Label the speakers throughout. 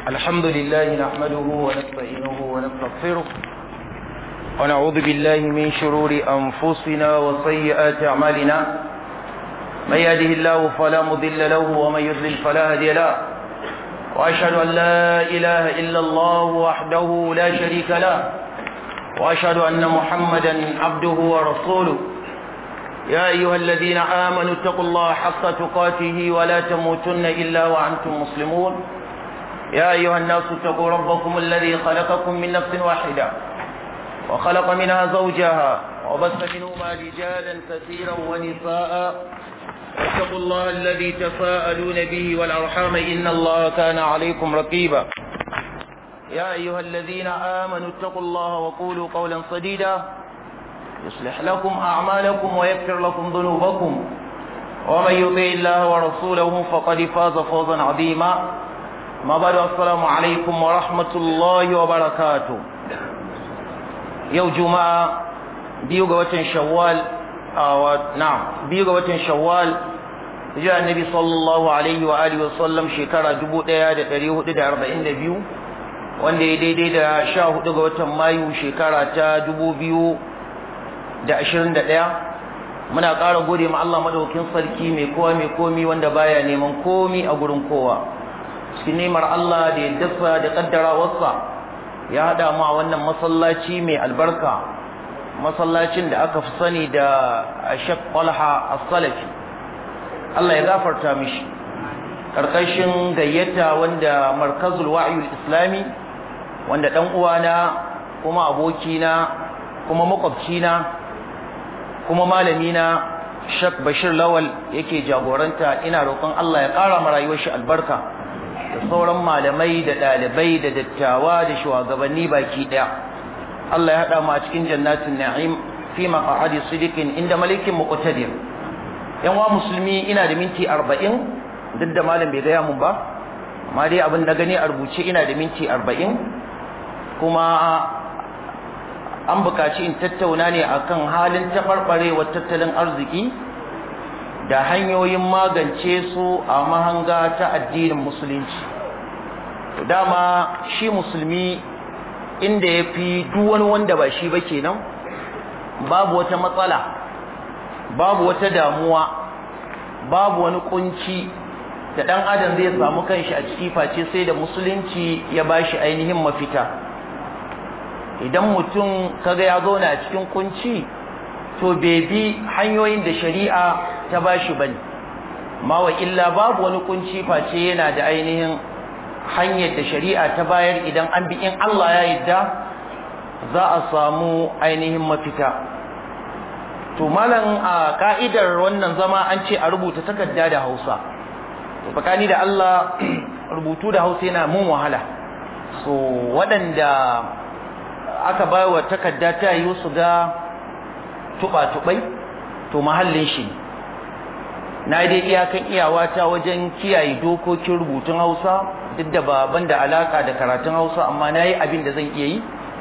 Speaker 1: الحمد لله نحمده ونستعينه ونستغفره ونعوذ بالله من شرور أنفسنا وسيئات أعمالنا من يهده الله فلا مضل له ومن يضلل فلا هادي له وأشهد أن لا إله إلا الله وحده لا شريك له وأشهد أن محمدا عبده ورسوله يا أيها الذين آمنوا اتقوا الله حق تقاته ولا تموتن إلا وأنتم مسلمون يا أيها الناس اتقوا ربكم الذي خلقكم من نفس واحدة وخلق منها زوجها وبث منهما رجالا كثيرا ونساء اتقوا الله الذي تساءلون به والأرحام إن الله كان عليكم رقيبا يا أيها الذين آمنوا اتقوا الله وقولوا قولا صديدا يصلح لكم أعمالكم ويغفر لكم ذنوبكم ومن يطع الله ورسوله فقد فاز فوزا عظيما ما بعد السلام عليكم ورحمة الله وبركاته يوم جمعة biyu ga watan shawwal na'am biyu ga watan shawwal hijira annabi sallallahu alaihi wa alihi wa sallam shekara 1442 wanda ya daidai da 14 ga watan mayu shekara ta 2021 muna ƙara gode ma Allah madaukakin sarki mai kowa mai komi wanda baya neman komi a gurin kowa cikin nemar Allah da ya dasa da kaddarawarsa ya hada mu a wannan masallaci mai albarka masallacin da aka fi sani da Sheikh Talha As-Salafi Allah ya gafarta mishi karkashin gayyata wanda Markazul Wa'yul Islami wanda dan uwana kuma abokina kuma makwabcina kuma malamina Sheikh Bashir Lawal yake jagoranta ina roƙon Allah ya ƙara ma rayuwar shi albarka da sauran malamai da ɗalibai da dattawa da shugabanni baki ɗaya Allah ya haɗa mu a cikin jannatin na'im fi maq'adi sidiqin inda malikin muqtadir yan wa musulmi ina da minti 40 duk da malam bai gaya mun ba amma dai abin da gani a rubuce ina da minti 40 kuma an buƙaci in tattauna ne akan halin taɓarɓarewar tattalin arziki da hanyoyin magance su a mahanga ta addinin musulunci dama shi musulmi inda ya fi wani wanda ba shi ba kenan babu wata matsala babu wata damuwa babu wani kunci da ɗan adam zai samu kanshi a ciki face sai da musulunci ya bashi ainihin mafita idan mutum kaga ya zauna a cikin kunci to bai bi hanyoyin da shari'a ta bashi bane ma wa illa babu wani kunci face yana da ainihin hanyar da shari'a ta bayar idan an bi in Allah ya yadda za a samu ainihin mafita to malam a ka'idar wannan zama an ce a rubuta takarda da Hausa to bakani da Allah rubutu da Hausa yana mun wahala so waɗanda aka bayar takarda ta yi su ga tuba-tubai to mahallin shi na dai iyakan iyawata wajen kiyaye dokokin rubutun Hausa duk da baban da alaka da karatun Hausa amma nayi abin da zan iya yi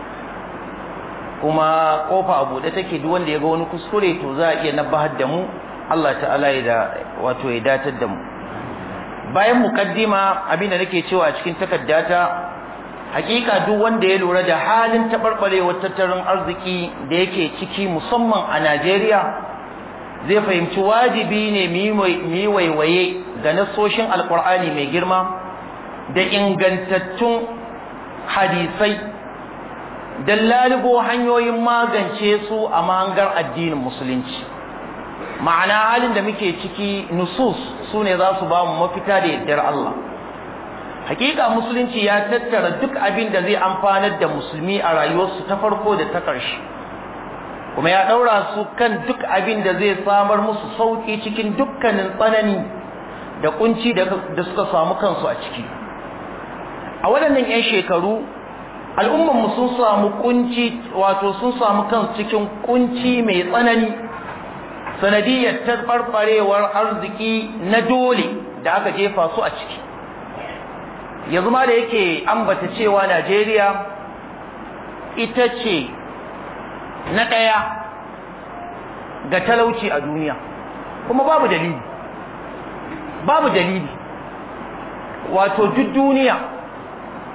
Speaker 1: kuma kofa a bude take duk wanda ya ga wani kuskure to za a iya nabahar da mu Allah ta'ala ya da wato ya datar da mu bayan mukaddima abin da nake cewa cikin takaddata hakika duk wanda ya lura da halin tabarbarewar tattalin arziki da yake ciki musamman a Najeriya zai fahimci wajibi ne mu yi waiwaye ga nasoshin alkur'ani mai girma da ingantattun hadisai don lalubo hanyoyin magance su a mahangar addinin musulunci ma'ana halin da muke ciki nusus su ne za su ba mu mafita da yardar Allah hakika musulunci ya tattara duk abin da zai amfanar da musulmi a rayuwarsu ta farko da ta ƙarshe kuma ya ɗaura su kan duk abin da zai samar musu sauƙi cikin dukkanin tsanani da kunci da suka samu kansu a ciki a waɗannan 'yan shekaru al'ummanmu sun samu kunci wato sun samu kansu cikin kunci mai tsanani sanadiyar taɓarɓarewar arziki na dole da aka jefa su a ciki yanzu ma da yake ambata cewa najeriya ita ce na ɗaya ga talauci a duniya kuma babu dalili babu dalili wato duk duniya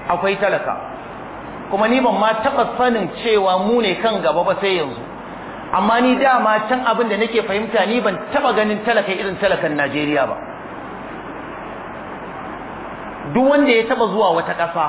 Speaker 1: akwai talaka kuma ni ban ma taɓa sanin cewa mu ne kan gaba ba sai yanzu amma ni dama can abin da nake fahimta ni ban taɓa ganin talaka irin talakan Najeriya ba duk wanda ya taɓa zuwa wata ƙasa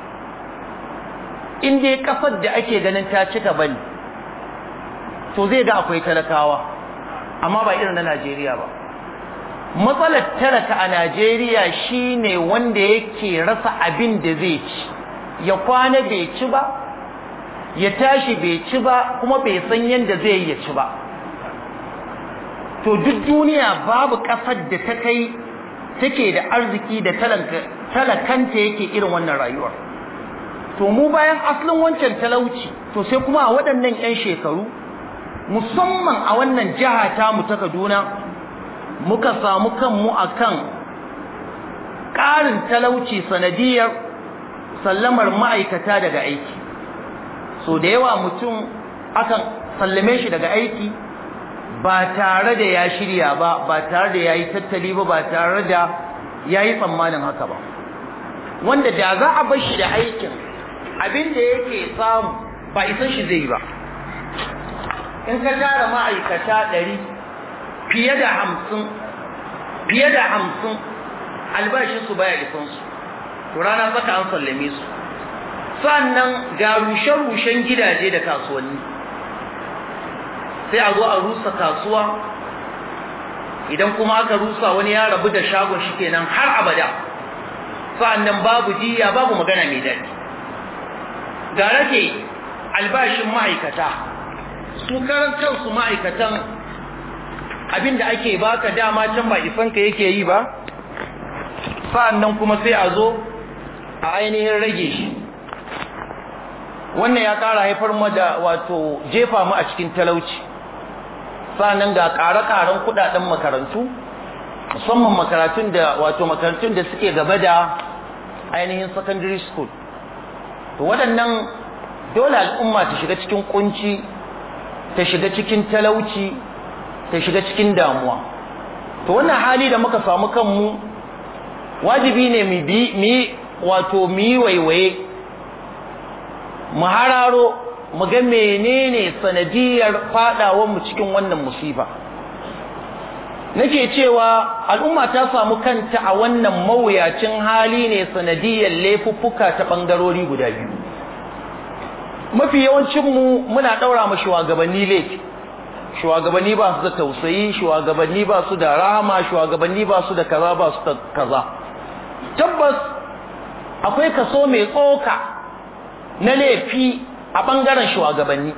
Speaker 1: in dai ƙasar da ake ganin ta cika bane to zai ga akwai talakawa amma ba irin na Najeriya ba matsalar talaka a Najeriya shine wanda yake rasa abin da zai ci ya kwana bai ci ba ya tashi bai ci ba kuma bai san yadda zai yi ya ci ba to duk duniya babu ƙasar da ta kai take da arziki da talakanta yake irin wannan rayuwar to mu bayan asalin wancan talauci to sai kuma a waɗannan 'yan shekaru musamman a wannan jiha ta mu ta Kaduna muka samu kanmu akan ƙarin talauci sanadiyar sallamar ma'aikata daga aiki so da yawa mutum akan sallame shi daga aiki ba tare da ya shirya ba ba tare da ya yi tattali ba ba tare da ya yi tsammanin haka ba wanda da za a bar shi da aikin abin da yake samu ba isan shi zai yi ba in ka tara ma'aikata ɗari fiye da hamsin fiye da hamsin albashinsu baya isansu to rana saka an sallame su sannan ga rushe-rushen gidaje da kasuwanni sai a zo a rusa kasuwa idan kuma aka rusa wani ya rabu da shagon shi kenan har abada sannan babu jiya babu magana mai daɗi ga rage albashin ma'aikata su karan kansu ma'aikatan abinda ake baka dama can ba isanka yake yi ba sa'annan kuma sai a zo a ainihin rage shi wannan ya ƙara haifar mu da wato jefa mu a cikin talauci sa'annan ga ƙare-ƙaren kuɗaɗen makarantu musamman makarantun da wato makarantun da suke gaba da ainihin secondary school to waɗannan dole al'umma ta shiga cikin kunci ta shiga cikin talauci ta shiga cikin damuwa to wannan hali da muka samu kanmu wajibi ne mu bi wato mu yi waiwaye mu hararo mu ga menene sanadiyar fadawar mu cikin wannan musiba nake cewa al'umma ta samu kanta a wannan mawuyacin hali ne sanadiyar laifuffuka ta bangarori guda biyu mafi yawancin mu muna daura mu shugabanni laifi shugabanni ba su da tausayi shugabanni ba su da rahama shugabanni ba su da kaza ba su da kaza tabbas akwai kaso mai tsoka na laifi a ɓangaren shugabanni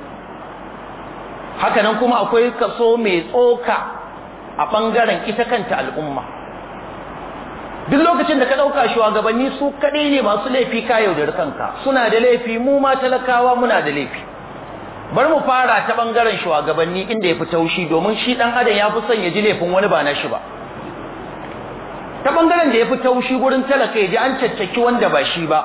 Speaker 1: hakanan kuma akwai kaso mai tsoka a ɓangaren ita kanta al'umma duk lokacin da ka ɗauka shugabanni su kaɗai ne masu laifi ka yaudar kanka suna da laifi mu ma talakawa muna da laifi bar mu fara ta ɓangaren shugabanni inda ya fi taushi domin shi ɗan adam ya fi son ya ji laifin wani ba na shi ba ta bangaren da ya fi taushi gurin talaka ya ji an caccaki wanda ba shi ba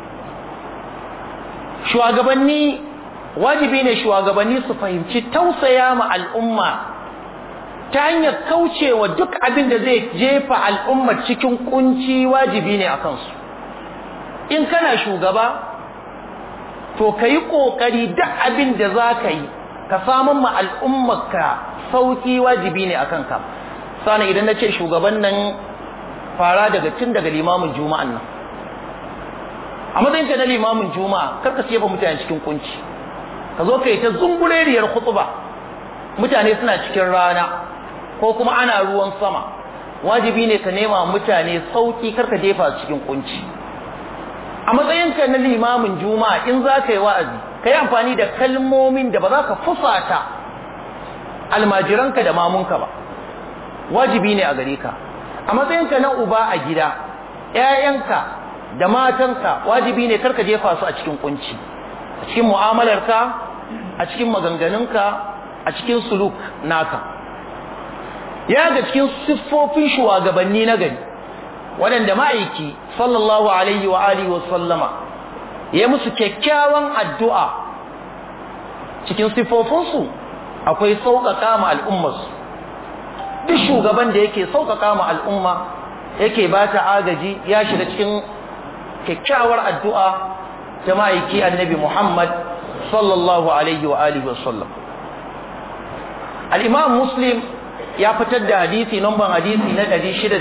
Speaker 1: shugabanni wajibi ne shugabanni su fahimci tausaya ma al'umma ta hanyar kaucewa duk abin da zai jefa al'umma cikin kunci wajibi ne a kansu in kana shugaba to ka yi ƙoƙari duk abin da za ka yi ka samun ma al'ummarka sauƙi wajibi ne a kanka sana idan na ce shugaban nan fara daga tun daga limamin juma'an nan a matsayinka na limamin juma'a karka siya ba mutane cikin kunci ka zo ka yi ta zungureriyar khutba mutane suna cikin rana ko kuma ana ruwan sama wajibi ne ka nema mutane sauki karka jefa cikin kunci a matsayinka na limamin juma'a in za ka yi wa'azi ka yi amfani da kalmomin da ba za ka fusata almajiranka da mamunka ba wajibi ne a gare ka a matsayinka na uba a gida ‘ya'yanka da matanka wajibi ne karka jefa su a cikin kunci a cikin mu'amalarka a cikin maganganunka a cikin suluk naka ya ga cikin siffofin shugabanni na gari waɗanda ma'aiki sallallahu alaihi wa alihi wa sallama ya musu kyakkyawan addu'a cikin siffofinsu akwai sauƙaƙa ma al'ummarsu duk shugaban da yake sauƙaƙa ma al'umma yake ba ta agaji ya shiga cikin kyakkyawar addu'a ta ma'aiki annabi Muhammad sallallahu alaihi wa alihi wa sallam al-imam muslim ya fitar da hadisi numban hadisi na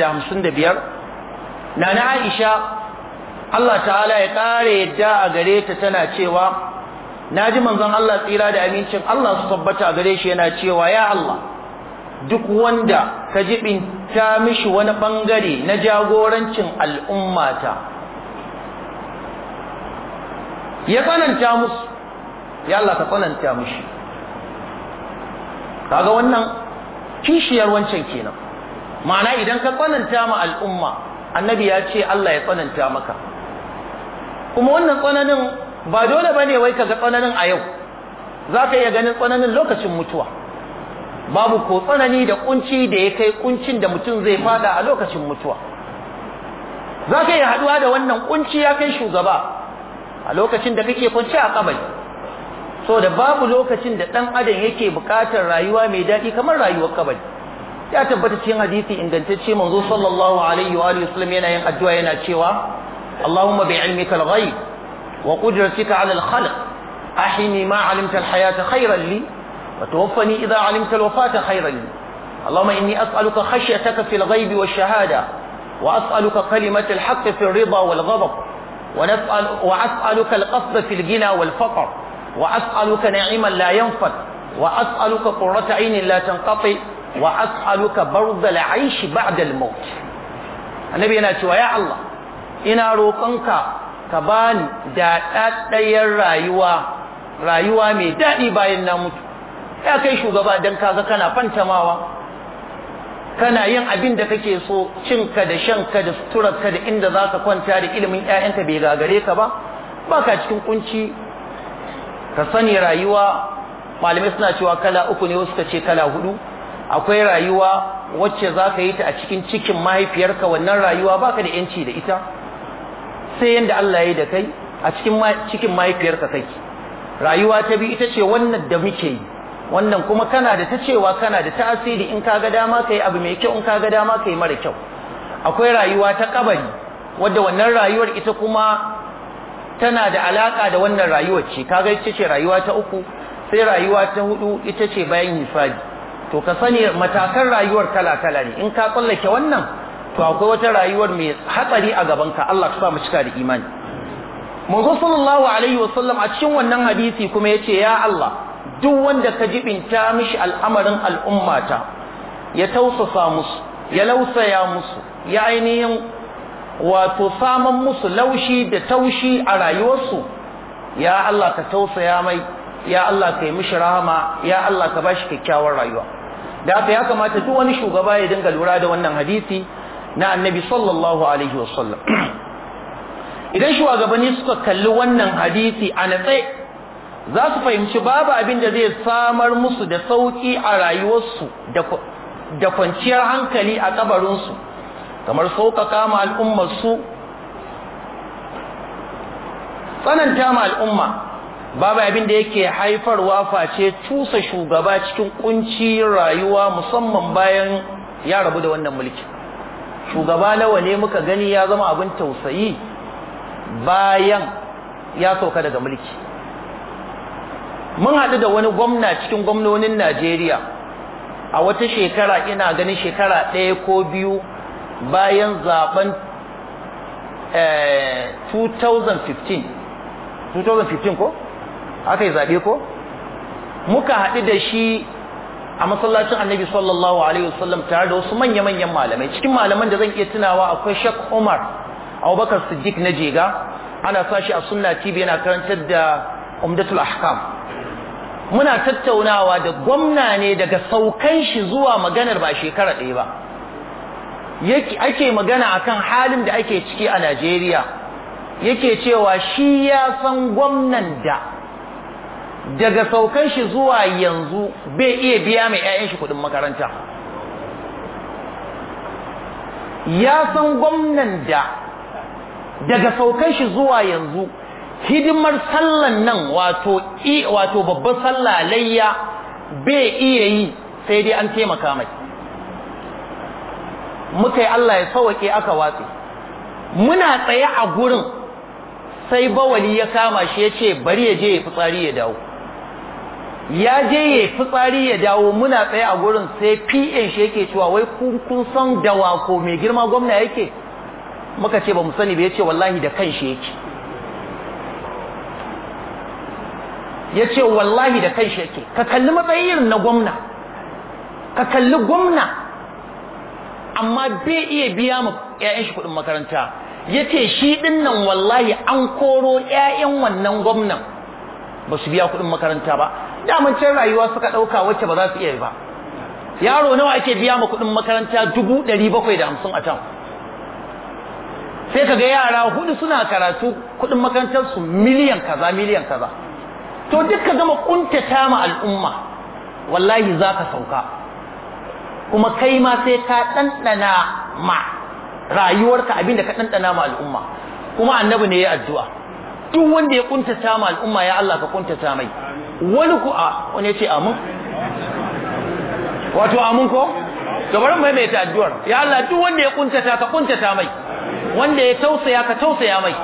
Speaker 1: 655 na na Aisha Allah ta'ala ya kare yadda a gare ta tana cewa naji manzon Allah tsira da amincin Allah su tabbata a gare shi yana cewa ya Allah duk wanda ka jibinta mishi wani bangare na jagorancin al'ummata ya tsananta musu ya Allah ka tsananta mishi kaga wannan kishiyar wancan kenan ma'ana idan ka tsananta ma al'umma annabi ya ce Allah ya tsananta maka kuma wannan tsananin ba dole bane wai kaga tsananin a yau zaka iya ganin tsananin lokacin mutuwa babu ko tsanani da kunci da ya kai kuncin da mutum zai fada a lokacin mutuwa zaka iya haduwa da wannan kunci ya kai shugaba a lokacin da kake kunci a kabari so da babu lokacin da dan adam yake bukatar rayuwa mai dadi kamar rayuwar kabari ya tabbata cikin hadisi ingantacce manzo sallallahu alaihi wa alihi wasallam yana yin addu'a yana cewa Allahumma bi ilmika al-ghaib wa qudratika 'ala al-khalq ahini ma 'alimta al-hayata khayran li wa tawaffani idha 'alimta al-wafata khayran li Allahumma inni as'aluka khashyataka fil ghaib wash-shahada wa as'aluka kalimata al-haqq fi ar-ridha wal-ghadab wa nas'al wa as'aluka al-qasd fi al-ghina wal-faqr wa as'aluka na'iman la yanfad wa as'aluka qurrata 'aynin la tanqati wa as'aluka bardal aishi ba'da al-maut annabi yana cewa ya Allah ina roƙonka ka bani da daddayar rayuwa rayuwa mai dadi bayan na mutu ya kai shugaba dan kaga kana fantamawa kana yin abin da kake so cinka da shanka da suturarka da inda zaka kwanta da ilimin ƴaƴanka bai gagare ka ba baka cikin kunci ka sani rayuwa malamai suna cewa kala uku ne wasu ka ce kala hudu akwai rayuwa wacce za ka yi ta a cikin cikin mahaifiyarka wannan rayuwa baka da yanci da ita sai yanda Allah ya yi da kai a cikin cikin mahaifiyarka kake rayuwa ta bi ita ce wannan da muke yi wannan kuma kana da ta cewa kana da tasiri in ka ga dama kai abu mai kyau in ka ga dama kai mara kyau akwai rayuwa ta kabari wadda wannan rayuwar ita kuma tana da alaka da wannan rayuwar ce kaga ita ce rayuwa ta uku sai rayuwa ta hudu ita ce bayan hisabi to ka sani matakan rayuwar kala-kala ne in ka tsallake wannan to akwai wata rayuwar mai hatsari a gabanka Allah ka sa mu cika da imani manzo sallallahu alaihi wasallam a cikin wannan hadisi kuma yace ya Allah duk wanda ka jibinta mishi al'amarin al'ummata ya tausasa musu ya lausaya musu ya ainihin wato saman musu laushi da taushi a rayuwarsu ya Allah ka tausaya mai ya Allah ka yi mishi rahama ya Allah ka bashi kyakkyawar rayuwa da haka ya kamata duk wani shugaba ya dinga lura da wannan hadisi na annabi sallallahu alaihi wasallam idan shugabanni suka kalli wannan hadisi a natse za su fahimci babu abin da zai samar musu da sauki a rayuwarsu da kwanciyar hankali a kabarinsu kamar sauƙaƙa ma al'ummarsu tsananta ma al'umma babu abin da yake haifarwa face cusa shugaba cikin kunci rayuwa musamman bayan ya rabu da wannan mulki shugaba nawa ne muka gani ya zama abin tausayi bayan ya sauka daga mulki mun haɗu da wani gwamna cikin gwamnonin Najeriya a wata shekara ina ganin shekara ɗaya ko biyu bayan zaben 2015 2015 ko aka yi zaɓe ko muka haɗu da shi a masallacin annabi sallallahu alaihi wasallam tare da wasu manya-manyan malamai cikin malaman da zan iya tunawa akwai shak umar abubakar siddiq na jega ana sa shi a sunna tv yana karantar da umdatul ahkam muna tattaunawa da gwamna ne daga saukan shi zuwa maganar ba shekara ɗaya ba ake magana akan halin da ake ciki a najeriya yake cewa shi ya san gwamnan da daga saukan shi zuwa yanzu bai iya biya mai 'ya'yan shi kudin makaranta ya san gwamnan da daga saukan shi zuwa yanzu hidimar sallan nan wato wato babbar sallah layya bai iya yi sai dai an taimaka mai muka yi Allah ya sauke aka watse muna tsaye a gurin sai bawali ya kama shi ya ce bari ya je ya fitsari ya dawo ya je ya fitsari ya dawo muna tsaye a gurin sai PN shi yake cewa wai kun kun san dawa ko mai girma gwamna yake muka ce ba mu sani ba yace wallahi da kanshi yake yace wallahi da kanshi yake ka kalli matsayin na gwamna ka kalli gwamna amma bai iya biya mu ƴaƴan shi kuɗin makaranta yace shi din nan wallahi an koro ƴaƴan wannan gwamnan ba su biya kuɗin makaranta ba daman can rayuwa suka ɗauka wacce ba za su iya ba yaro nawa ake biya ma kuɗin makaranta dubu ɗari bakwai da hamsin a can sai ka ga yara hudu suna karatu kuɗin makarantar su miliyan kaza miliyan kaza to duk ka gama kuntata ma al'umma wallahi za ka sauka kuma kai ma sai ka ɗanɗana ma rayuwarka abinda ka ɗanɗana ma al'umma kuma annabi ne ya addu'a duk wanda ya kuntata ma al'umma ya Allah ka kuntata mai wani ku a wani ya ce amin wato amin ko to bari mai mai ta addu'ar ya Allah duk wanda ya kuntata ka kuntata mai wanda ya tausaya ka tausaya mai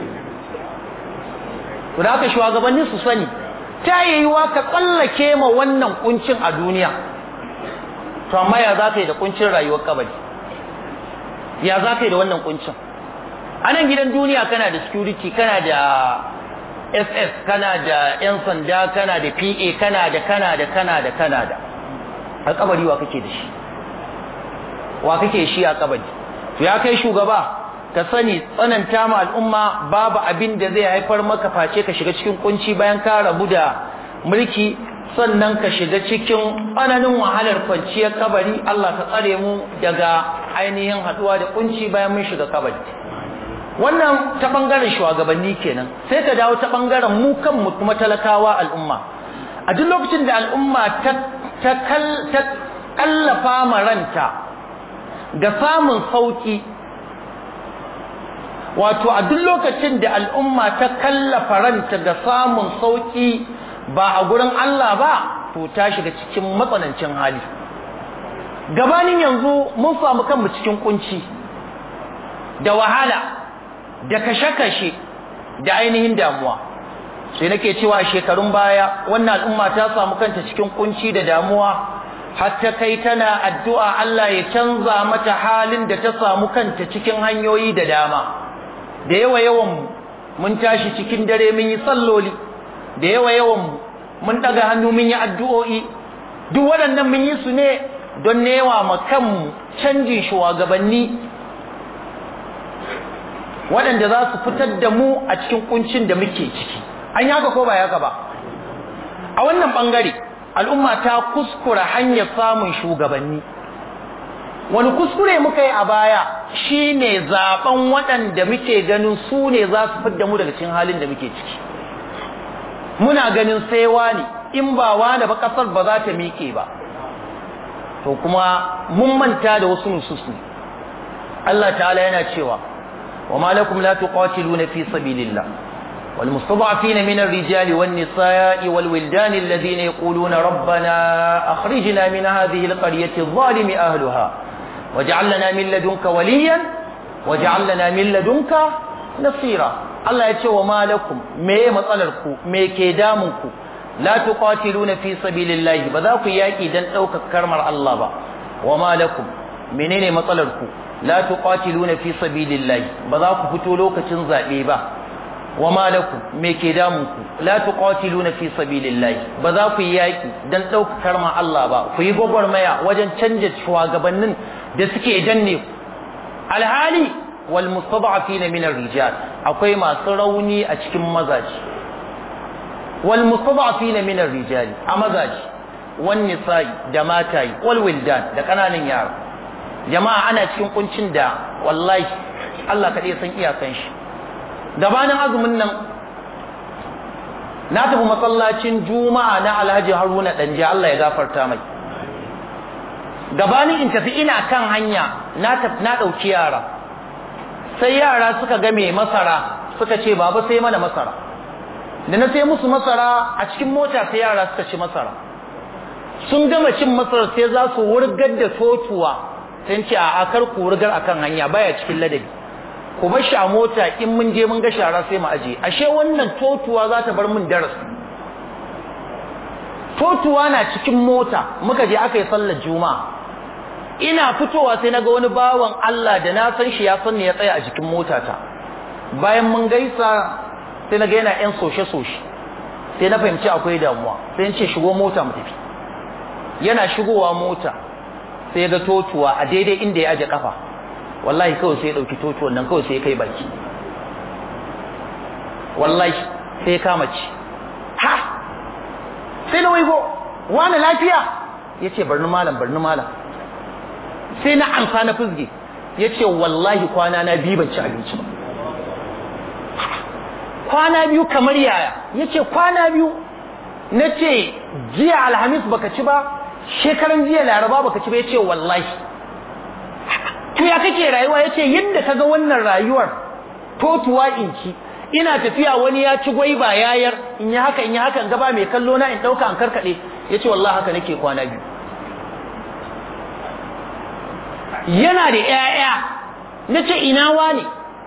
Speaker 1: to da haka shugabanni su sani ta yiwuwa ka tsallake ma wannan kuncin a duniya to amma ya za ka yi da kuncin rayuwar kabari ya za ka yi da wannan kuncin a nan gidan duniya kana da security kana da ss kana da yan sanda kana da pa kana da kana da kana da kana da a kabari wa kake da shi wa kake shi a kabari to ya kai shugaba ka sani tsananta ma al'umma babu abin da zai haifar maka face ka shiga cikin kunci bayan ka rabu da mulki sannan ka shiga cikin tsananin wahalar kwanciyar kabari Allah ka tsare mu daga ainihin haduwa da kunci bayan mun shiga kabari wannan ta bangaren shugabanni kenan sai ka dawo ta bangaren mu kanmu kuma talakawa al'umma a duk lokacin da al'umma ta ta kallafa maranta ga samun sauki wato a duk lokacin da al'umma ta kallafa ranta ga samun sauki ba a gurin Allah ba to ta shiga cikin matsanancin hali gabanin yanzu mun samu kanmu cikin kunci da wahala da kashe-kashe da ainihin damuwa sai nake cewa shekarun baya wannan al'umma ta samu kanta cikin kunci da damuwa har ta kai tana addu'a Allah ya canza mata halin da ta samu kanta cikin hanyoyi da dama da yawa yawan mun tashi cikin dare mun yi salloli da yawa yawan mun daga hannu mun yi addu'o'i duk waɗannan mun yi su ne don newa ma kanmu canjin shugabanni waɗanda za su fitar da mu a cikin kuncin da muke ciki an yi haka ko ba haka ba a wannan ɓangare al'umma ta kuskura hanyar samun shugabanni wani kuskure muka yi a baya shine zaben waɗanda muke ganin su ne za su fitar da mu daga cikin halin da muke ciki muna ganin sai wani in ba wani ba kasar ba za ta miƙe ba to kuma mun manta da wasu nususu Allah ta'ala yana cewa wa ma lakum la tuqatiluna fi sabilillah wal mustada'afin min ar-rijali wan nisa'i wal wildani alladhina yaquluna rabbana akhrijna min hadhihi al-qaryati adh-dhalimi ahliha waj'al lana min ladunka waliyan waj'al lana min ladunka nasira Allah ya ce wa malakum me matsalar ku me ke damun ku la tuqatiluna fi sabilillahi ba za ku yaki dan daukar karmar Allah ba wa malakum menene matsalar ku la tuqatiluna fi sabilillahi ba za ku fito lokacin zabe ba wa malakum me ke damun ku la tuqatiluna fi sabilillahi ba za ku yaki dan daukar karmar Allah ba ku yi gwagwarmaya wajen canja shugabannin da suke danne ku alhali wal mustada'afina min ar-rijal akwai masu rauni a cikin mazaji wal mustada'afina min ar-rijal a mazaji wan nisa'i da matayi wal wildan da kananan yara jama'a ana cikin kuncin da wallahi Allah kadai san iyakan shi gabanin azumin nan na tafi masallacin juma'a na Alhaji Haruna Danje Allah ya gafarta mai gabanin in tafi ina kan hanya na tafi na dauki yara sai yara suka ga mai masara suka ce baba sai mana masara da na sai musu masara a cikin mota sai yara suka ci masara sun gama cin masara sai za su wurgar da totuwa sai ce a akar ku wurgar akan hanya baya cikin ladabi ku bar shi a mota in mun je mun ga shara sai mu aje ashe wannan totuwa za ta bar min darasi totuwa na cikin mota muka je aka yi sallar juma'a ina fitowa sai naga wani bawan Allah da na san shi ya san ne ya tsaya a jikin motata bayan mun gaisa sai naga yana yan soshe soshe sai na fahimci akwai damuwa sai in ce shigo mota mu tafi yana shigowa mota sai ga totuwa a daidai inda ya aje kafa wallahi kawai sai ya dauki totuwan nan kawai sai ya kai baki wallahi sai ya kama ci ha sai na waigo wani lafiya yace barni malam barni malam sai na amsa na fizge yace wallahi kwana na biyu ban ci abinci ba kwana biyu kamar yaya yace kwana biyu nace jiya alhamis baka ci ba shekaran jiya laraba baka ci ba yace wallahi to ya kake rayuwa yace yadda kaga wannan rayuwar totuwa in ci ina tafiya wani ya ci gwaiba yayar in yi haka in yi haka in gaba mai kallo na in dauka an karkade yace wallahi haka nake kwana biyu yana da ƴaƴa nace ina wani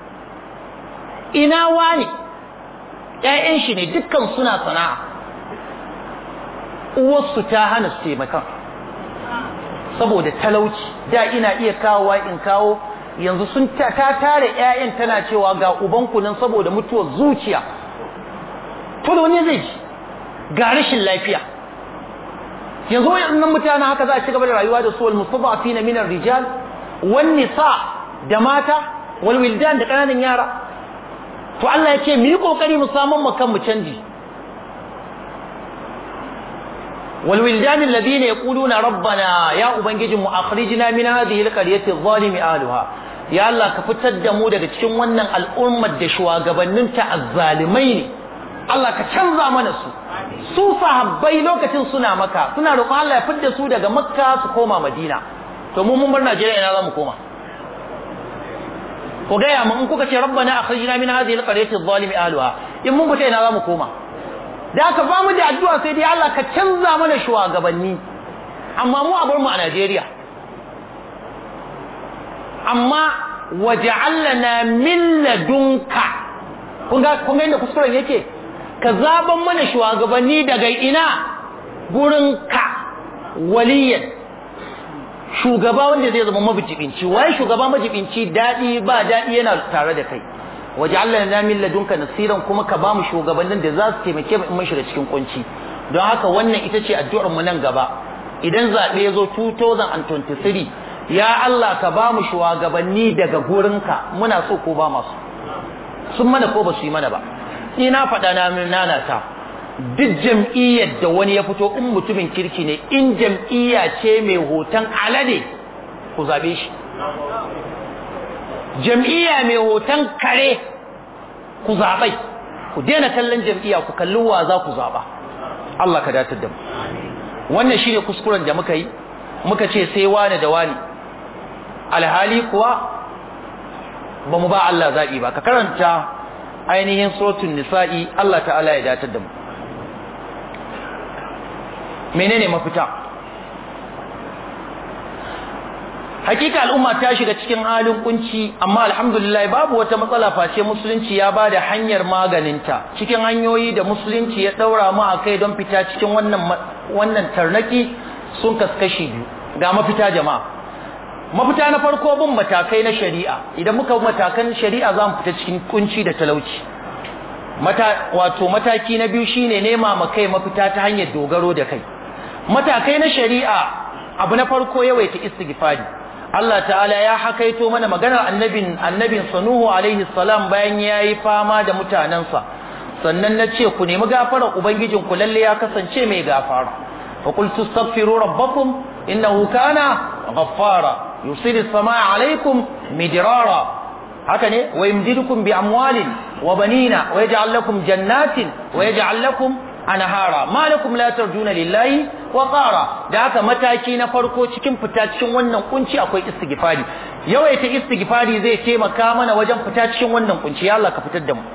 Speaker 1: ina wani ƴaƴan shi ne dukkan suna sana'a uwarsu ta hana su taimakon saboda talauci da ina iya kawowa in kawo yanzu sun ta tare ƴaƴan tana cewa ga ubanku nan saboda mutuwar zuciya to da wani zai ji ga rashin lafiya yanzu wayannan mutanen haka za a ci gaba da rayuwa da su wal mustadafina min ar-rijal wan nisa da mata wal wildan da kananan yara to Allah ya ce mu yi kokari mu samu mu kan mu canji wal wildan alladhina yaquluna rabbana ya ubangijin mu akhrijna min hadhihi al-qaryati adh-dhalimi ahliha ya Allah ka fitar da mu daga cikin wannan al'ummar da shugabannin ta azzalimai ne Allah ka canza mana su su sahabbai lokacin suna maka suna roƙon Allah ya fitar su daga makka su koma madina to mu mun bar Najeriya ina zamu koma ko ga ya mu in kuka ce rabbana akhrijna min hadhihi alqaryati adh-dhalimi ahliha in mun fita ina zamu koma da ka ba mu da addu'a sai dai Allah ka canza mana shugabanni amma mu a bar mu a Najeriya amma waja'alna min ladunka kun ga kun ga inda kuskuren yake ka zaban mana shugabanni daga ina gurin ka waliyan shugaba wanda zai zama mabijibinci waye shugaba majibinci dadi ba dadi yana tare da kai waja'alna min ladunka nasiran kuma ka bamu shugabannin da za su taimake mu in mun shiga cikin kunci don haka wannan ita ce addu'ar mu nan gaba idan zabe ya zo 2023 ya Allah ka bamu shugabanni daga gurinka muna so ko ba masu sun mana ko ba su yi mana ba ina faɗa na nana ta duk jam'iyyar da wani ya fito in mutumin kirki ne in jam'iyya ce mai hoton alade ku zabe shi jam'iyya mai hoton kare ku zabai ku daina kallon jam'iyya ku kalli wa za ku zaba Allah ka datar da mu wannan shine kuskuren da muka yi muka ce sai wani da wani alhali kuwa ba mu ba Allah zaɓi ba ka karanta ainihin suratul nisa'i Allah ta'ala ya datar da mu menene mafita hakika al'umma ta shiga cikin halin kunci amma alhamdulillah babu wata matsala face musulunci ya bada hanyar maganinta cikin hanyoyi da musulunci ya daura mu akai don fita cikin wannan wannan tarnaki sun kaskashi biyu ga mafita jama'a mafita na farko bin matakai na shari'a idan muka matakan shari'a za mu fita cikin kunci da talauci mata wato mataki na biyu shine nema ma kai mafita ta hanyar dogaro da kai matakai na shari'a abu na farko yawaita istighfari Allah ta'ala ya hakaito mana maganar annabin annabin sanuhu alaihi salam bayan yayi fama da mutanansa sannan nace ku nemi gafarar ubangijin ku lalle ya kasance mai gafara fa qultu astaghfiru rabbakum innahu kana ghaffara yusiru samaa alaikum midrara haka ne wa yumdidukum bi amwalin wa banina wa yaj'al lakum jannatin wa yaj'al lakum anhara ma lakum la tarjuna lillahi wa qara da haka mataki na farko cikin fita cikin wannan kunci akwai istighfari yawaita istighfari zai taimaka mana wajen fita cikin wannan kunci ya Allah ka fitar da mu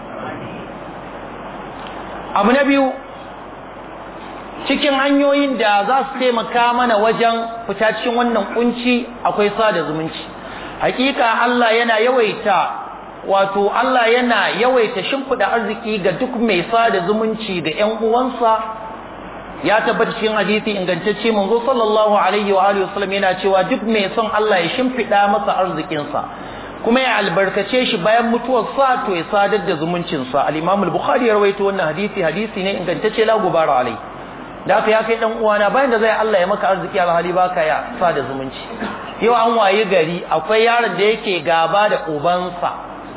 Speaker 1: abu na biyu cikin hanyoyin da za su taimaka mana wajen fita cikin wannan kunci akwai sada zumunci hakika Allah yana yawaita wato Allah yana yawaita shimfida arziki ga duk mai sada zumunci ga ƴan uwansa ya tabbata cikin hadisi ingantacce manzo sallallahu alaihi wa alihi wasallam yana cewa duk mai son Allah ya shimfida masa arzikin sa kuma ya albarkace shi bayan mutuwar sa to ya sadar da zumuncin sa al-Imam al-Bukhari ya rawaito wannan hadisi hadisi ne ingantacce la gubara alai da haka ya kai dan uwana bayan da zai Allah ya maka arziki alhali baka ya sada zumunci yau an waye gari akwai yaron da yake gaba da ubansa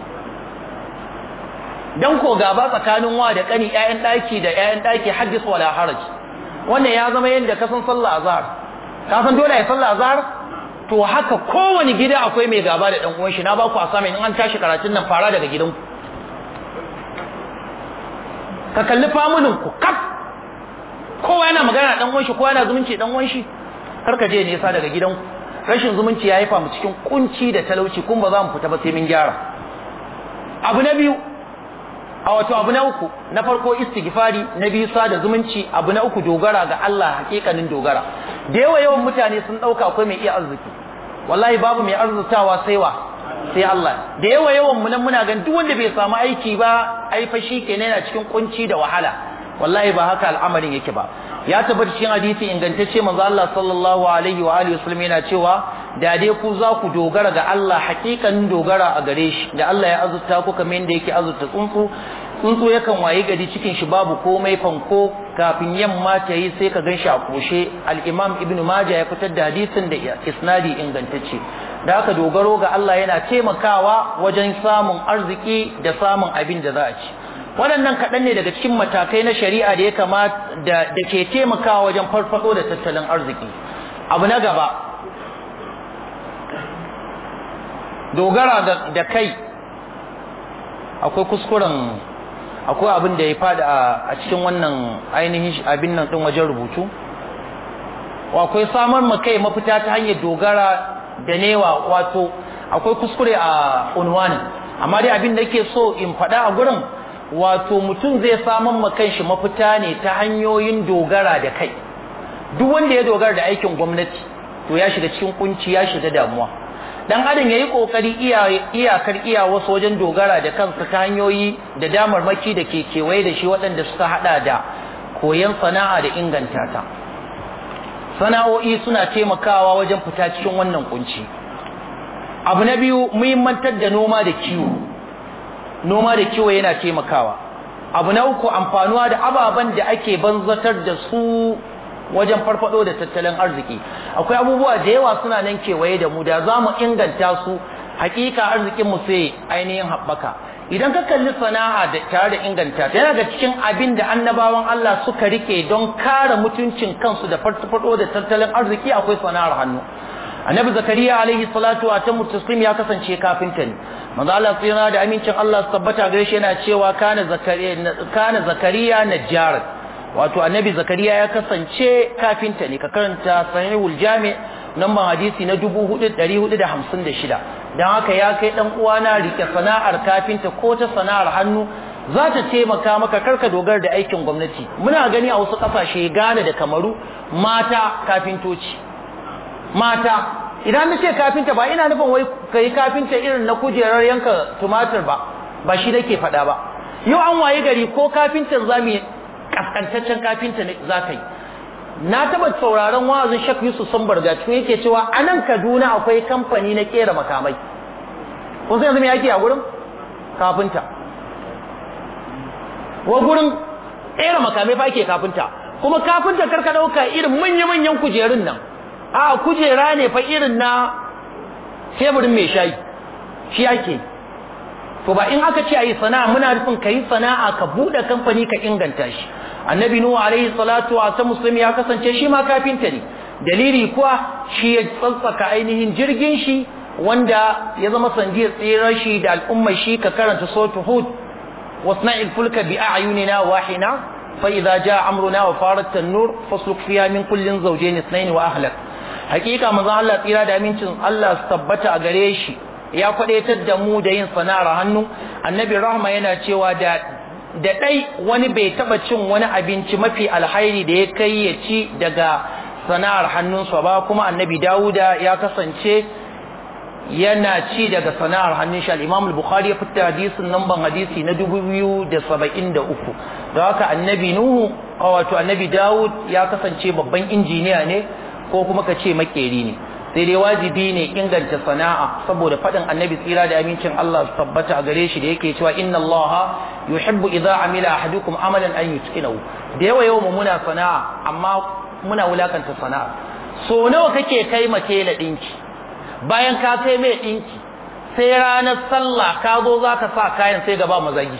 Speaker 1: dan ko gaba tsakanin wa da kani ƴaƴan daki da ƴaƴan daki haddis wala haraj wannan ya zama yanda ka san sallah azhar ka san dole ya sallah azhar to haka kowane gida akwai mai gaba da dan uwan shi na ba ku assignment in an tashi karatun nan fara daga gidanku ka kalli familin ku kaf kowa yana magana dan uwan shi kowa yana zumunci dan uwan shi kar ka je nesa daga gidanku rashin zumunci ya haifa mu cikin kunci da talauci kun ba za mu fita ba sai mun gyara abu na biyu a wato abu na uku na farko istighfari na biyu sada zumunci abu na uku dogara ga Allah hakikanin dogara da yawa yawan mutane sun dauka akwai mai iya arziki wallahi babu mai arzutawa sai wa sai Allah da yawa yawan mu nan muna gan duk wanda bai samu aiki ba ai fa kenan yana cikin kunci da wahala wallahi ba haka al'amarin yake ba ya tabbata cikin hadisi ingantacce manzo Allah sallallahu alaihi wa alihi wasallam yana cewa da dai ku za ku dogara ga Allah hakikanin dogara a gare shi da Allah ya azurta ku kamar yadda yake azurta tsuntsu tsuntsu yakan wayi gari cikin shi babu komai fanko kafin yamma ta yi sai ka ganshi a koshe al-Imam Ibn Majah ya fitar da hadisin da isnadi ingantacce da haka dogaro ga Allah yana taimakawa wajen samun arziki da samun abin da za a ci waɗannan kaɗan ne daga cikin matakai na shari'a da ya kamata da ke taimakawa wajen farfado da tattalin arziki abu na gaba dogara da kai akwai kuskuren akwai abin da ya fada a cikin wannan ainihin abin nan ɗin wajen rubutu akwai samar ma kai mafita ta hanyar dogara da newa wato akwai kuskure a unwanin amma dai abin da ke so in faɗa a gurin wato mutum zai samun ma kanshi mafita ne ta hanyoyin dogara da kai duk wanda ya dogara da aikin gwamnati to ya shiga cikin kunci ya shiga damuwa dan adam yayi kokari iyakar iya wasu wajen dogara da kansa ta hanyoyi da damarmaki da ke kewaye da shi waɗanda suka hada da koyon sana'a da inganta ta sana'o'i suna taimakawa wajen fita cikin wannan kunci abu na biyu muhimmantar da noma da kiwo noma da kiwo yana taimakawa abu na uku amfanuwa da ababen da ake banzatar da su wajen farfado da tattalin arziki akwai abubuwa da yawa suna nan kewaye da mu da za mu inganta su hakika arzikin mu sai ainihin haɓaka idan ka kalli sana'a da tare da inganta ta yana da cikin abin da annabawan Allah suka rike don kare mutuncin kansu da farfado da tattalin arziki akwai sana'ar hannu annabi zakariya alaihi salatu wa tamu taslim ya kasance kafinta ne manzo Allah tsira da amincin Allah su tabbata gare shi yana cewa kana zakariya kana zakariya najjar wato annabi zakariya ya kasance kafinta ne ka karanta sahihul jami namban hadisi na 4456 dan haka ya kai dan uwana rike sana'ar kafinta ko ta sana'ar hannu za ta taimaka maka karka dogara da aikin gwamnati muna gani a wasu kasashe Ghana da Kamaru mata kafintoci mata idan na ce kafinta ba ina nufin wai kai kafinta irin na kujerar yanka tumatir ba ba shi nake faɗa ba yau an waye gari ko kafintan zamu kaskantaccen kafinta ne za ka yi na taba sauraron wa'azin Sheikh Yusuf Sambarga cikin yake cewa a nan Kaduna akwai kamfani na kera makamai kun san yanzu me yake a gurin kafinta wa gurin kera makamai fa ake kafinta kuma kafinta karka dauka irin manya-manyan kujerun nan a kujera ne fa irin na teburin mai shayi shi ake to ba in aka ce ayi sana'a muna nufin kai sana'a ka bude kamfani ka inganta shi annabi nuhu alaihi salatu wa ta muslimi ya kasance shi ma kafinta ne dalili kuwa shi ya tsantsaka ainihin jirgin shi wanda ya zama sandiyar tsirar shi da al'ummar shi ka karanta suratul hud wasna'il fulka bi a'yunina wahina fa idza jaa amruna wa farat an-nur fasluk fiha min kullin zawjayn ithnayn wa ahlak hakika manzon Allah tsira da amincin Allah su tabbata a gare shi ya kwadaitar da mu da yin sana'ar hannu annabi rahma yana cewa da da dai wani bai taba cin wani abinci mafi alhairi da ya kai ya ci daga sana'ar hannunsa ba kuma annabi Dawuda ya kasance yana ci daga sana'ar hannun shi al-Imam al-Bukhari ya fitta hadisin namban hadisi na 2073 da haka annabi Nuhu wato annabi Dawud ya kasance babban injiniya ne ko kuma ka ce makeri ne sai dai wajibi ne inganta sana'a saboda faɗin annabi tsira da amincin Allah su tabbata a gare shi da yake cewa inna Allah yuhibbu idza amila ahadukum amalan an yutqinahu da yawa yawa muna sana'a amma muna wulakanta sana'a so nawa kake kai mace la dinki bayan ka kai mai dinki sai ranar sallah ka zo zaka sa kayan sai gaba mazagi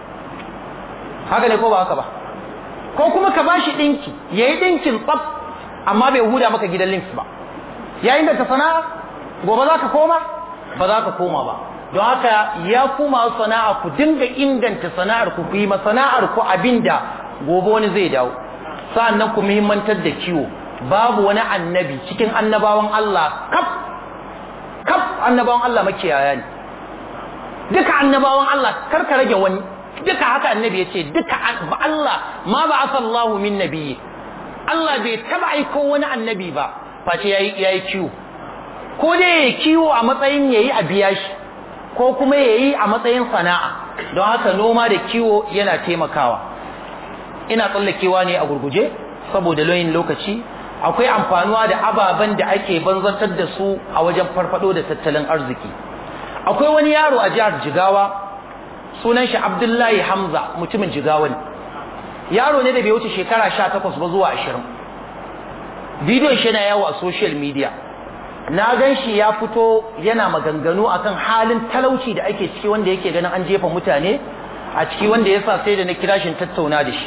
Speaker 1: haka ne ko ba haka ba ko kuma ka bashi dinki yayi dinkin tsaf amma bai huda maka gidan links ba yayin da ka sana'a gobe za ka koma ba za ka koma ba don haka ya kuma sana'a ku dinga inganta sana'ar ku ku yi ma sana'ar ku abinda gobe wani zai dawo sa'annan ku muhimmantar da kiwo babu wani annabi cikin annabawan Allah kaf kaf annabawan Allah makiyaya ne duka annabawan Allah kar ka rage wani duka haka annabi ya ce duka Allah ma ba'atha Allahu min nabiyyi Allah bai taba aiko wani annabi ba face yayi yayi kiwo ko dai yayi kiwo a matsayin yayi a biya shi ko kuma yayi a matsayin sana'a don haka noma da kiwo yana taimakawa ina tsallakewa ne a gurguje saboda loyin lokaci akwai amfanuwa da ababen da ake banzantar da su a wajen farfado da tattalin arziki akwai wani yaro a jihar Jigawa sunan shi Abdullahi Hamza mutumin Jigawa ne yaro ne da bai wuce shekara 18 ba zuwa 20 bidiyon shi yana yawo a social media na gan shi ya fito yana maganganu akan halin talauci da ake ciki wanda yake ganin an jefa mutane a ciki wanda yasa sai da na kira shi tattauna da shi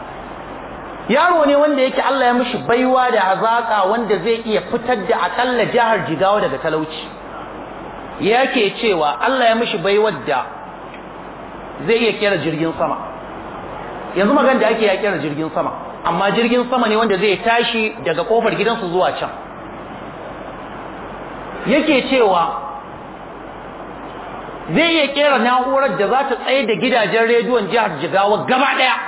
Speaker 1: yaro ne wanda yake Allah ya mishi baiwa da hazaka wanda zai iya fitar da akalla jihar Jigawa daga talauci yake cewa Allah ya mishi baiwar da zai iya kera jirgin sama yanzu magana da ake ya kera jirgin sama amma jirgin sama ne wanda zai tashi daga kofar gidansu zuwa can yake cewa zai iya kera na'urar da za ta tsaye da gidajen rediyon jihar Jigawa gaba daya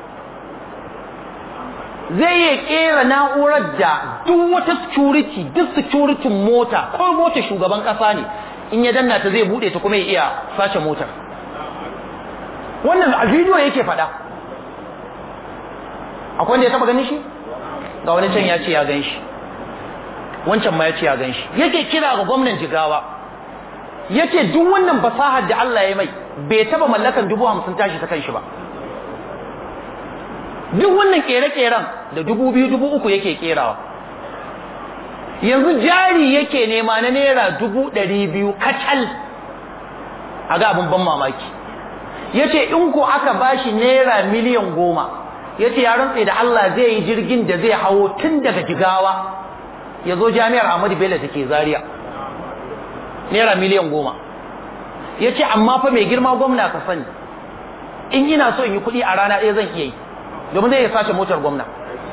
Speaker 1: zai iya kera na'urar da duk wata security duk security mota ko mota shugaban kasa ne in ya danna ta zai bude ta kuma ya iya sace motar wannan a bidiyo yake faɗa akwai wanda ya taba ganin shi ga wani can ya ce ya gan shi wancan ma ya ce ya gan shi yake kira ga gwamnan jigawa yace duk wannan fasahar da Allah ya mai bai taba mallakan dubu hamsin tashi ta kanshi ba duk wannan kere-keren da dubu biyu dubu uku yake kerawa yanzu jari yake nema na naira dubu ɗari biyu kacal a ga abin ban mamaki yace in ko aka bashi naira miliyan goma yace ya rantse da Allah zai yi jirgin da zai hawo tun daga jigawa ya zo jami'ar Ahmadu Bello take Zaria naira miliyan goma yace amma fa mai girma gwamna ka sani in ina so in yi kuɗi a rana ɗaya zan iya yi domin zai sace motar gwamna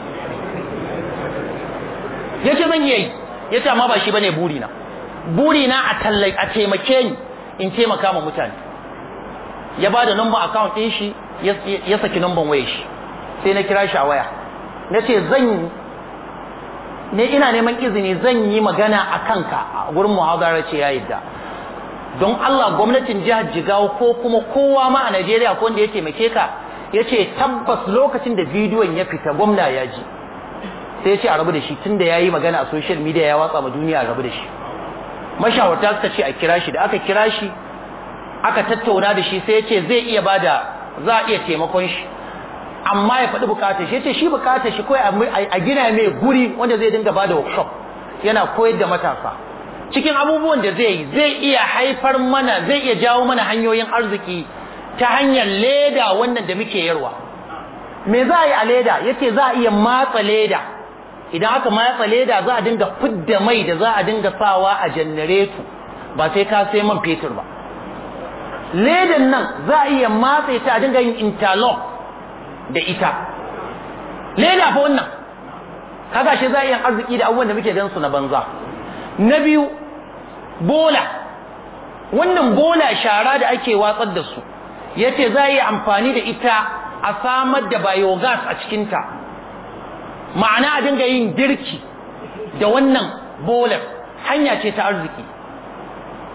Speaker 1: yace zan iya yi yace amma ba shi bane burina burina a tallai a taimake ni in taimaka ma mutane ya ba da number account ɗin shi ya saki number wayar shi sai na kira shi a waya na ce zan ne ina neman izini zan yi magana a kanka a gurin muhazara ce ya yadda don Allah gwamnatin jihar Jigawa ko kuma kowa ma a Najeriya ko wanda ya taimake ka ya ce tabbas lokacin da bidiyon ya fita gwamna ya ji sai ya ce a rabu da shi tun da ya yi magana a social media ya watsa ma duniya a rabu da shi mashawarta suka ce a kira shi da aka kira shi aka tattauna da shi sai ya ce zai iya bada za a iya taimakon shi amma ya faɗi bukatar shi ya ce shi bukatar shi kawai a gina mai guri wanda zai dinga bada workshop yana koyar da matasa cikin abubuwan da zai yi zai iya haifar mana zai iya jawo mana hanyoyin arziki ta hanyar leda wannan da muke yarwa me za a yi a leda yace za a iya matsa leda idan aka matsa leda za a dinga fidda mai da za a dinga sawa a janareto ba sai ka sai man fetur ba ledan nan za a iya matsa ta a dinga yin interlock da ita leda fa wannan kaga shi za a yi arziki da abubuwan da muke gan su na banza na biyu bola wannan bola shara da ake watsar da su yace za a yi amfani da ita a samar da biogas a cikinta ma'ana a dinga yin girki da wannan bolar hanya ce ta arziki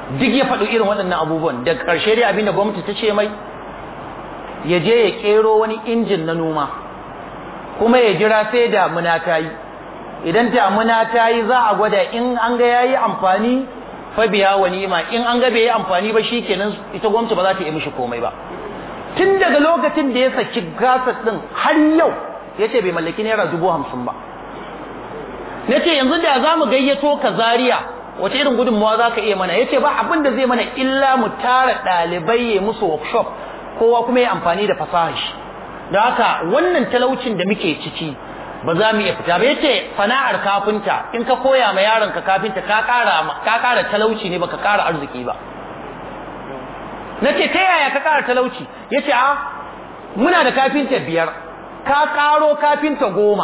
Speaker 1: duk ya faɗo irin waɗannan abubuwan da ƙarshe dai abinda gwamnati ta ce mai ya je ya ƙero wani injin na noma kuma ya jira sai damuna ta yi idan damuna ta yi za a gwada in an ga ya yi amfani fa biya wa ni'ima in an ga bai yi amfani ba shikenan ita gwamnati ba za ta yi mishi komai ba tun daga lokacin da ya saki gasar din har yau ya ce bai mallaki naira dubu hamsin ba na ce yanzu da za mu gayyato ka Zariya wace irin gudunmawa za ka iya mana ya ce ba abin da zai mana illa mu tara ɗalibai ya musu workshop kowa kuma ya amfani da fasahar shi da haka wannan talaucin da muke ciki ba za mu iya fita ba ya ce sana'ar kafinta in ka koya ma yaron ka kafinta ka ƙara talauci ne baka ƙara arziki ba na ce ta yaya ka ƙara talauci ya ce a muna da kafinta biyar ka ƙaro kafinta goma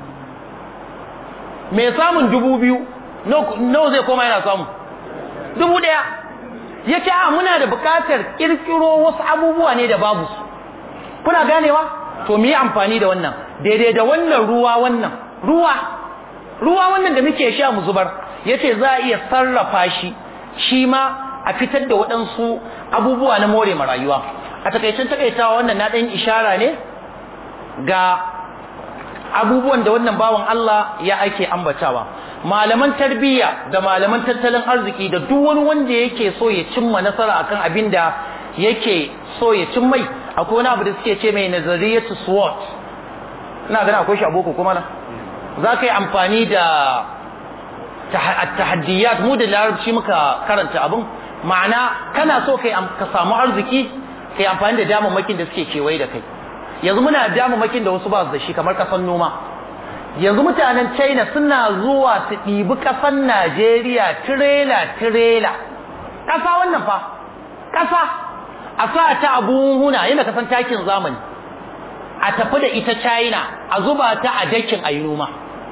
Speaker 1: mai samun dubu biyu nawa zai koma yana samu dubu ɗaya ya ce a muna da buƙatar ƙirƙiro wasu abubuwa ne da babu su kuna ganewa to mu yi amfani da wannan daidai da wannan ruwa wannan ruwa ruwa wannan da muke sha mu zubar ya ce za a iya sarrafa shi shi ma a fitar da waɗansu abubuwa na more ma rayuwa a takaicin takaitawa wannan na ɗan ishara ne ga abubuwan da wannan bawan Allah ya ake ambatawa malaman tarbiyya da malaman tattalin arziki da duk wani wanda yake so ya cimma nasara akan abin da yake so ya cimmai akwai wani abu da suke ce mai nazariyatu SWOT ina gani akwai shi a boko kuma na za ka yi amfani da tahaddiyat mu da larabci muka karanta abin ma'ana kana so ka samu arziki ka yi amfani da damammakin da suke kewaye da kai yanzu muna da damammakin da wasu ba su da shi kamar kasan noma yanzu mutanen china suna zuwa su ɗibi ƙasan najeriya tirela tirela ƙasa wannan fa ƙasa a sa ta a buhuna yana kasan takin zamani a tafi da ita china a zuba ta a dakin a yi noma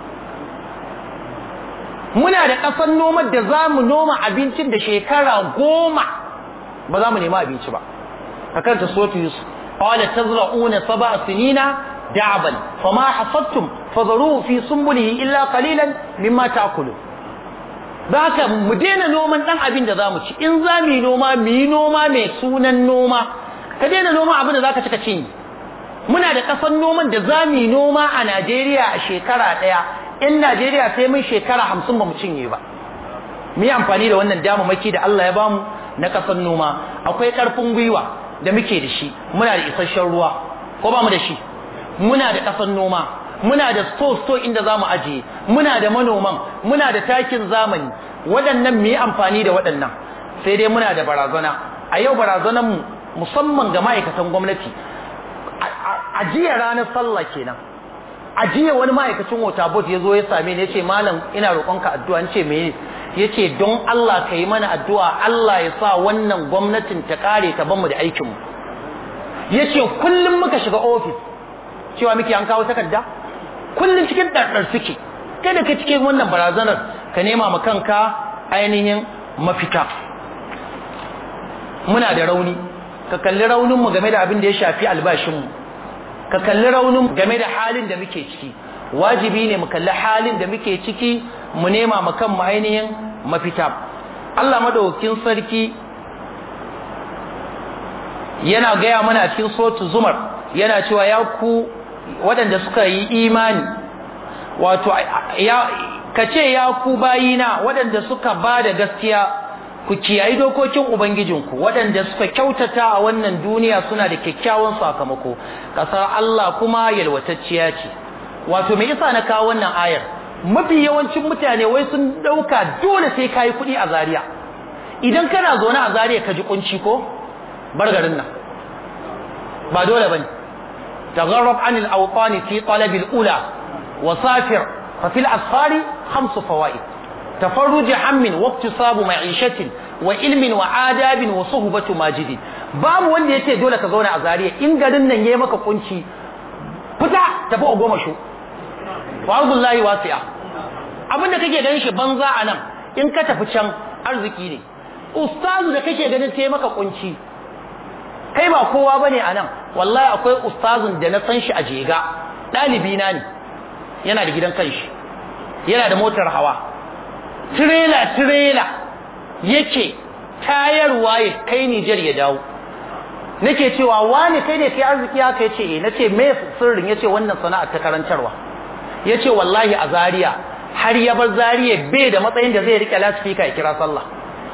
Speaker 1: muna da ƙasar noman da za mu noma abincin da shekara goma ba za mu nema abinci ba a kanta sotu yusuf qala tazra'una sab'a sinina da'ban fama hasattum fadharuhu fi sunbulihi illa qalilan mimma ta'kulun haka mu daina noman dan abin da zamu ci in za mu yi noma mu yi noma mai sunan noma ka daina noma abin da zaka ci ka cinye muna da kasan noman da za mu yi noma a Najeriya a shekara daya in Najeriya sai mun shekara hamsin ba mu cinye ba mu yi amfani da wannan damamaki da Allah ya bamu na kasan noma akwai karfin gwiwa da muke da shi muna da isasshen ruwa ko ba mu da shi muna da kasan noma muna da store store inda zamu ajiye muna da manoman muna da takin zamani waɗannan mu yi amfani da waɗannan sai dai muna da barazana a yau barazanan mu musamman ga ma'aikatan gwamnati a jiya ranar sallah kenan a jiya wani ma'aikacin wata bot ya zo ya same ni ya ce malam ina roƙonka addu'a in ce me ya ce don Allah ka yi mana addu'a Allah ya sa wannan gwamnatin ta ƙare ta banmu da aikinmu ya ce kullum muka shiga ofis cewa muke an kawo takarda kullum cikin ɗarɗar suke kai da ka cikin wannan barazanar ka nema ma kanka ainihin mafita muna da rauni ka kalli rauninmu game da abin da ya shafi albashinmu ka kalli raunin game da halin da muke ciki wajibi ne mu kalli halin da muke ciki mu nema ma kanmu ainihin mafita Allah madaukakin sarki yana gaya mana cikin sotu zumar yana cewa ya ku waɗanda suka yi imani wato ya kace ya ku bayina waɗanda suka ba da gaskiya ku kiyayi dokokin ubangijinku waɗanda suka kyautata a wannan duniya suna da kyakkyawan sakamako kasar Allah kuma yalwatacciya ce wato me yasa na kawo wannan ayar mafi yawancin mutane wai sun dauka dole sai kai kuɗi a Zaria idan kana zaune a Zaria ka ji kunci ko bar garin nan ba dole bane تغرب عن الأوطان في طلب الأولى وسافر ففي الأسفار خمس فوائد تفرج هم واقتصاب معيشة وعلم وآداب وصحبة ماجد باب wanda yace dole ka zauna a Zariya in garin nan yayi maka kunci fita tafi a goma shu wallahi wasi'a abinda kake ganin shi banza anan in ka tafi can arziki ne ustazu da kake ganin sai maka kunci kai ba kowa bane anan wallahi akwai ustazun da na san shi a jega dalibi na ne yana da gidan kanshi yana da motar hawa tirela tirela yake tayarwa ya kai Nijar ya dawo nake cewa wani kai ne kai arziki haka yace eh nace me sirrin yace wannan sana'a ta karantarwa yace wallahi a Zaria har ya bar Zaria bai da matsayin da zai rike lasfika ya kira sallah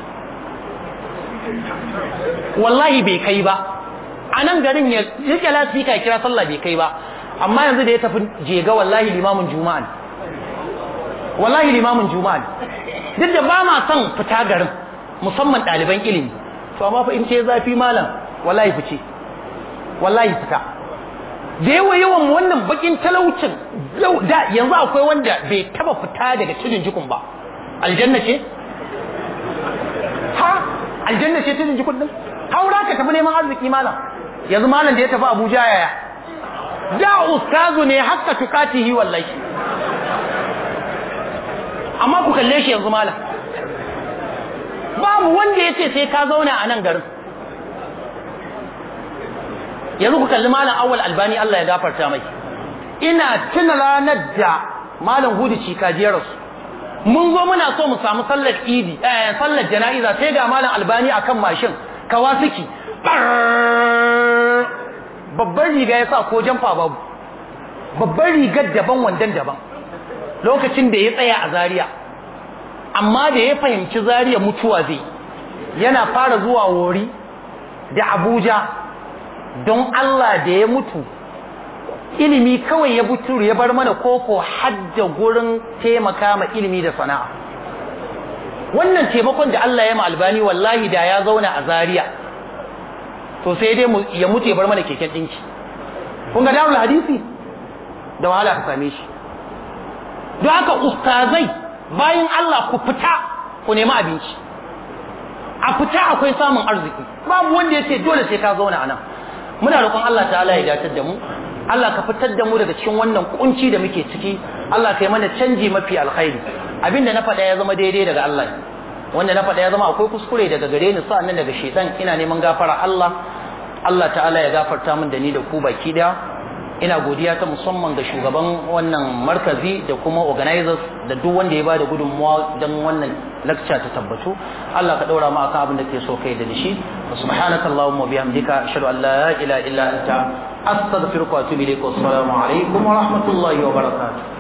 Speaker 1: wallahi bai kai ba a nan garin ya rike lasfika ya kira sallah bai kai ba amma yanzu da ya tafi jega wallahi limamin juma'a wallahi limamin juma'a duk da ba ma son fita garin musamman ɗaliban ilimi to amma fa in ce zafi malam wallahi fice wallahi fita da yawa yawan wannan bakin talaucin da yanzu akwai wanda bai taba fita daga tudun jikun ba aljanna ce ha aljanna ce tudun jikun din haura ka tafi neman arziki malam yanzu malam da ya tafi abuja yaya da ustazu ne hakka tukatihi wallahi amma ku kalle shi yanzu malam babu wanda ya ce sai ka zauna a nan garin yanzu ku kalli malam awal albani Allah ya gafarta mai ina tuna ranar da malam hudu cikajiyarsu mun zo muna so mu samu sallar idi eh sallar jana'iza sai ga malam albani akan mashin kawasiki babban riga ya sa ko jamfa babu babban rigar daban wandan daban lokacin da ya tsaya a Zaria amma da ya fahimci Zaria mutuwa zai yana fara zuwa wori da Abuja don Allah da ya mutu ilimi kawai ya buturu ya bar mana koko hadda gurin taimaka ma ilimi da sana'a wannan taimakon da Allah ya ma albani wallahi da ya zauna a Zaria to sai dai ya mutu ya bar mana keken dinki kun ga darul hadisi da wahala ka same shi don haka ustazai bayan Allah ku fita ku nemi abinci a fita akwai samun arziki babu wanda ya ce dole sai ka zauna a nan muna roƙon Allah ta'ala ya datar da mu Allah ka fitar da mu daga cikin wannan kunci da muke ciki Allah ka yi mana canji mafi alkhairi abinda na faɗa ya zama daidai daga Allah wanda na faɗa ya zama akwai kuskure daga gare ni sa'annan daga shedan ina neman gafara Allah Allah ta'ala ya gafarta min da ni da ku baki daya ina godiya ta musamman ga shugaban wannan markazi da kuma organizers da duk wanda ya bada gudunmuwa don wannan lecture ta tabbatu Allah ka daura mu akan abin da ke so kai da shi subhanaka allahumma bihamdika ashhadu an la ilaha illa anta astaghfiruka wa atubu ilaik wa assalamu alaikum wa rahmatullahi wa barakatuh